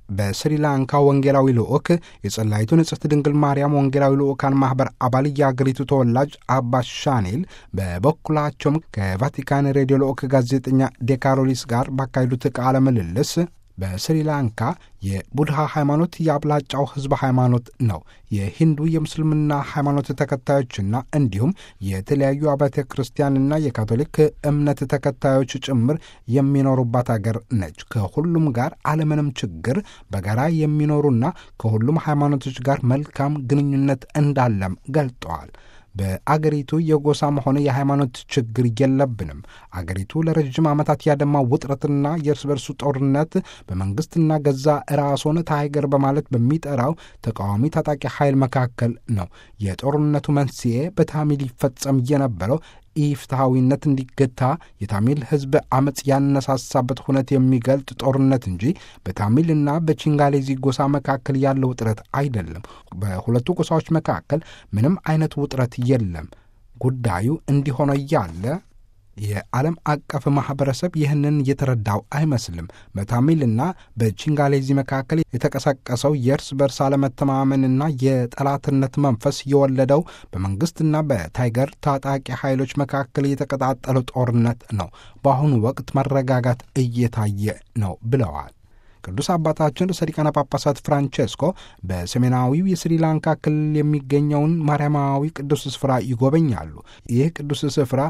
በስሪላንካ ወንጌላዊ ልዑክ የጸላይቱ ንጽሕት ድንግል ማርያም ወንጌላዊ ልዑካን ማኅበር አባል የአገሪቱ ተወላጅ አባ ሻኔል በበኩላቸውም ከቫቲካን ሬዲዮ ልዑክ ጋዜጠኛ ዴካሮሊስ ጋር ባካሄዱት ቃለ ምልልስ በስሪላንካ የቡድሃ ሃይማኖት የአብላጫው ሕዝብ ሃይማኖት ነው። የሂንዱ የምስልምና ሃይማኖት ተከታዮችና እንዲሁም የተለያዩ አብያተ ክርስቲያንና የካቶሊክ እምነት ተከታዮች ጭምር የሚኖሩባት አገር ነች። ከሁሉም ጋር አለምንም ችግር በጋራ የሚኖሩና ከሁሉም ሃይማኖቶች ጋር መልካም ግንኙነት እንዳለም ገልጠዋል። በአገሪቱ የጎሳም ሆነ የሃይማኖት ችግር የለብንም። አገሪቱ ለረዥም ዓመታት ያደማ ውጥረትና የእርስ በርሱ ጦርነት በመንግስትና ገዛ ራስዎን ታይገር በማለት በሚጠራው ተቃዋሚ ታጣቂ ኃይል መካከል ነው። የጦርነቱ መንስኤ በታሚል ይፈጸም የነበረው ኢፍትሐዊነት እንዲገታ የታሚል ሕዝብ አመፅ ያነሳሳበት ሁነት የሚገልጥ ጦርነት እንጂ በታሚልና በቺንጋሌዚ ጎሳ መካከል ያለው ውጥረት አይደለም። በሁለቱ ጎሳዎች መካከል ምንም አይነት ውጥረት የለም። ጉዳዩ እንዲሆነ እያለ የዓለም አቀፍ ማኅበረሰብ ይህንን የተረዳው አይመስልም። በታሚልና በቺንጋሌዚ መካከል የተቀሰቀሰው የእርስ በርስ አለመተማመንና የጠላትነት መንፈስ የወለደው በመንግሥትና በታይገር ታጣቂ ኃይሎች መካከል የተቀጣጠለው ጦርነት ነው። በአሁኑ ወቅት መረጋጋት እየታየ ነው ብለዋል። ቅዱስ አባታችን ርዕሰ ሊቃነ ጳጳሳት ፍራንቼስኮ በሰሜናዊው የስሪላንካ ክልል የሚገኘውን ማርያማዊ ቅዱስ ስፍራ ይጎበኛሉ። ይህ ቅዱስ ስፍራ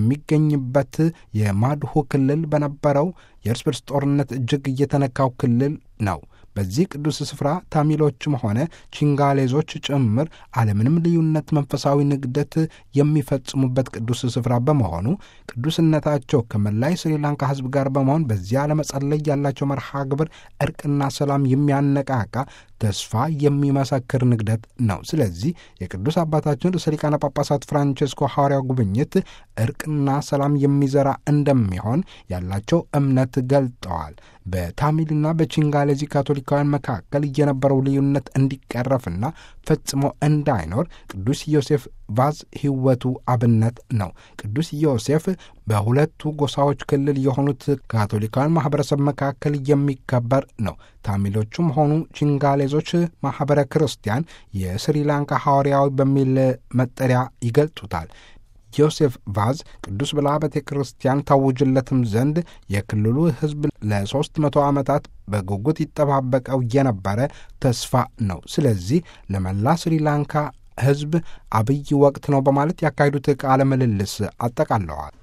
የሚገኝበት የማድሁ ክልል በነበረው የእርስ በርስ ጦርነት እጅግ እየተነካው ክልል ነው። በዚህ ቅዱስ ስፍራ ታሚሎችም ሆነ ቺንጋሌዞች ጭምር አለምንም ልዩነት መንፈሳዊ ንግደት የሚፈጽሙበት ቅዱስ ስፍራ በመሆኑ ቅዱስነታቸው ከመላይ ስሪላንካ ሕዝብ ጋር በመሆን በዚያ ለመጸለይ ያላቸው መርሃ ግብር እርቅና ሰላም የሚያነቃቃ ተስፋ የሚመሰክር ንግደት ነው። ስለዚህ የቅዱስ አባታችን ርዕሰ ሊቃነ ጳጳሳት ፍራንቼስኮ ሐዋርያው ጉብኝት እርቅና ሰላም የሚዘራ እንደሚሆን ያላቸው እምነት ገልጠዋል። በታሚልና በቺንጋሌዚ ካቶሊካውያን መካከል የነበረው ልዩነት እንዲቀረፍና ፈጽሞ እንዳይኖር ቅዱስ ዮሴፍ ቫዝ ሕይወቱ አብነት ነው። ቅዱስ ዮሴፍ በሁለቱ ጎሳዎች ክልል የሆኑት ካቶሊካውያን ማኅበረሰብ መካከል የሚከበር ነው። ታሚሎቹም ሆኑ ቺንጋሌዞች ማኅበረ ክርስቲያን የስሪላንካ ሐዋርያዊ በሚል መጠሪያ ይገልጡታል። ዮሴፍ ቫዝ ቅዱስ ብላ ቤተ ክርስቲያን ታውጅለትም ዘንድ የክልሉ ሕዝብ ለሦስት መቶ ዓመታት በጉጉት ይጠባበቀው የነበረ ተስፋ ነው። ስለዚህ ለመላ ስሪላንካ ሕዝብ አብይ ወቅት ነው በማለት ያካሄዱት ቃለ ምልልስ አጠቃለዋል።